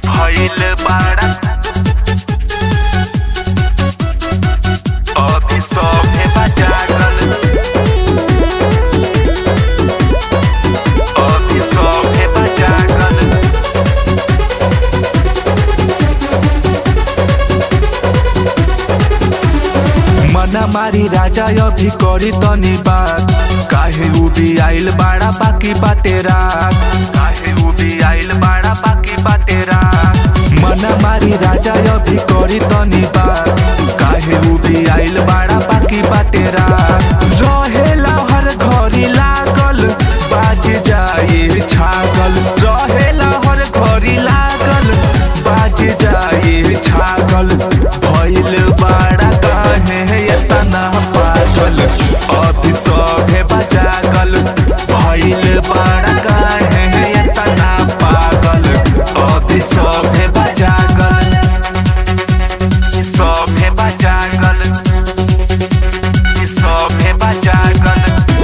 भइल बाड़ा अभी सभे बा जागल अभी सभे बा जागल मना मारी राजा अभी करी तनी बात काहे उबी आइल बाड़ा बाकी बाटे रात काहे उबी आइल बाड़ा बाकी बाटे रात मना मारी राजा अभी करी तनी बात काहे उबी आइल बाड़ा बाकी बाटे रात रहेला हर घड़ी लागल बाज जाए छागल रहेला हर घड़ी लागल बाज जाए छागल भइल बाड़ा काहे एतना पागल अभी सभे बजागल भइल बाड़ा काहे एतना पागल अभी सभे बजागल सभे बजागल सभे बजागल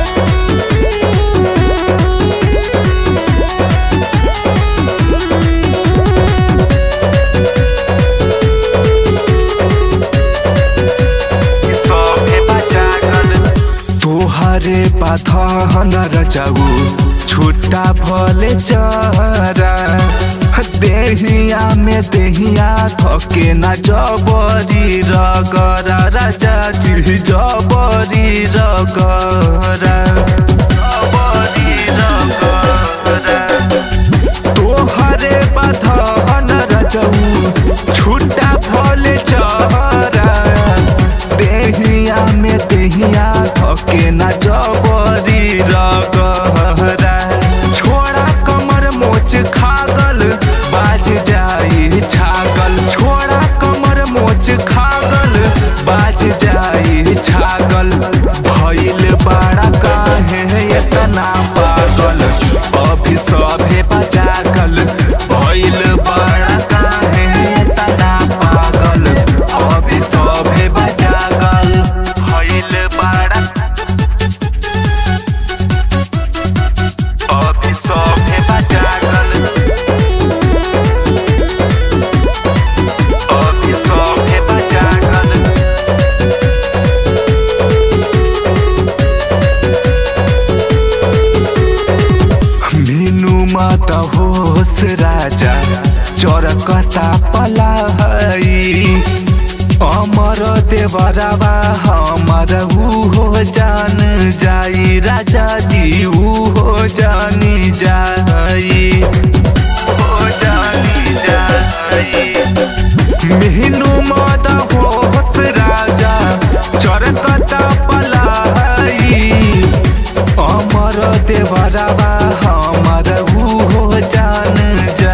सभे बजागल तोहरे पाथन रचाऊ छुट्टा भले चरा देहिया में देहिया थके ना जबरी रगरा राजा जी जबरी रगरा जबरी रगरा तोहरे बधन रचऊ छुट्टा भले चरा देहिया में देहिया थके ना जबरी रगहरा छोड़ा कमर मोच खागल बाज जाई छागल छोड़ा कमर मोच खागल बाज जाई छागल भइल बाड़ा काहे एतना पागल अभी सभे बजागल भइल बाड़ा काहे एतना पागल अभी सभे बजागल भइल बाड़ा अभी सभे बजागल अभी सभे बजागल मीनू माता होस राजा चरकता पलाई अमर देवरवा हमर ऊ हो जान जाई राजा जी ऊ हो जानी जाई हो जानी जाई मीनू माता होस राजा चरकता पलाई अमर देवरवा हमर ऊ हो जान जा